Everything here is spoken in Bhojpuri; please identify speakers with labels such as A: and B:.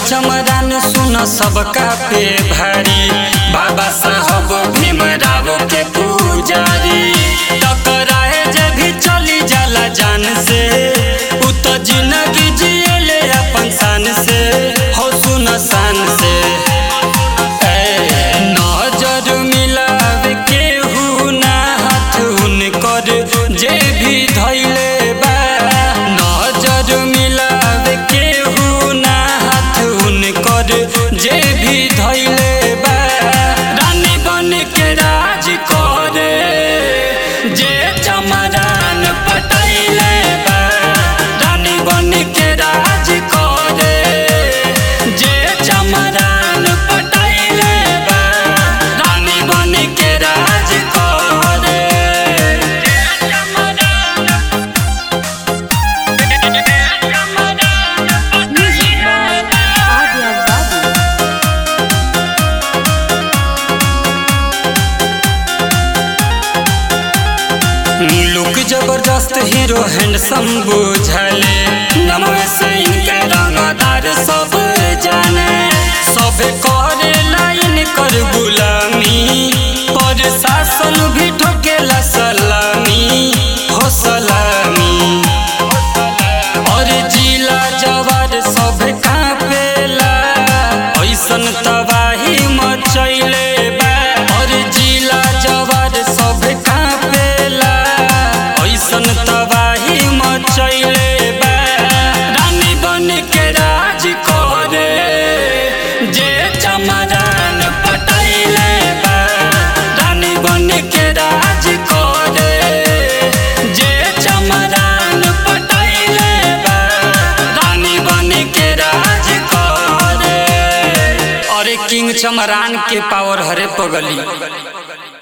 A: चमरान सुन सबका पे भारी बाबा साहब भीमराव के पुजारी टकराए जे भी चली जाला जान से उ तो जिंदगी जिएले अपन शान से हो सुन शान से ए, नजर मिलावे केहू ना हाथ उनकर जे भी धैले बा नजर मिलावे केहू ना हाथ उनकर जे भी धैले बा रानी बन के राज करे जे चमरान पटैले बा रानी बन के राज करे जे चमरान पटैले बा रानी बन के राज करे जे चमरान
B: Music by Adya Babu.
A: Look जबरदस्त हीरो हैंडसम बुझले नमवे से इनके रंगदार सब जाने सब करे लाइन कर गुलामी पर शासन भी ठोकेला सलामी हो सलामी और जिला जवार सब कापेला ऐसन तबाही मचैले बा और जिला जवार सब कापेला ऐसन तबाही मचैले बा रानी बन के राज करे जे चमरान पटैले बा रानी बन के राज करे जे चमरान पटैले बा रानी बन के राज करे अरे किंग चमरान के पावर हरे पगली